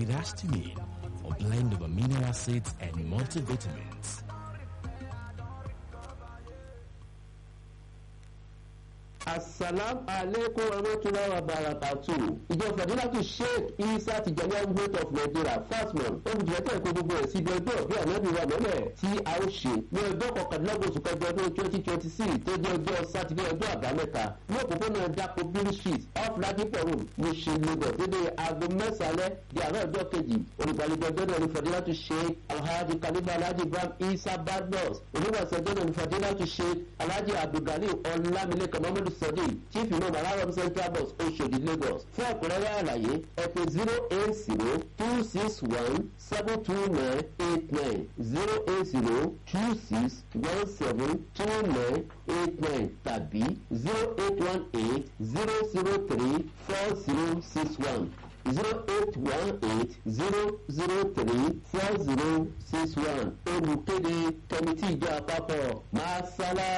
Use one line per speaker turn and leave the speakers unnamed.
with histamine, a blend of amino acids and multivitamins.
asalam aleikum warahmatullahi wabarakatuh ìjọ fàdílàtù sheikh isa tijani agbóhùn of nigeria fasmon olùdíjẹ́tẹ̀ kó gbogbo ẹ̀ sí ibi ọjọ́ bí ànábì wa mọ́lẹ̀ tí a ó ṣe ní ọjọ́ kọkàndínlọ́gbọ̀n oṣù kẹjọ ọdún twenty twenty six tó jẹ́ ọjọ́ sátidé ọjọ́ àbámẹ́ta ní òpópónà dapo bill street off ladipo road ní ṣe lagos dédé aago mẹ́sàn-án di àárọ̀ ọjọ́ kejì olùgbàlejò ọjọ́ náà ní fàdílàtù sheikh alhaji kaliba alhaji ibrahim isa badmus onígbàsẹ̀ ọjọ́ náà ní fàdílàtù sheikh alhaji abdulgali ọlámilékan mamadu sadiq chief imam alaram central bus oṣodi lagos fún ọ̀pọ̀lọpọ̀ àlàyé ẹ pè zero eight zero two six one seven two nine eight nine zero eight zero two six one seven two nine eight nine tàbí zero eight one eight zero zero three four zero six one zero eight one eight zero zero three four zero six one olùkéde kẹmítì ìjọ àpapọ̀ máa sálá.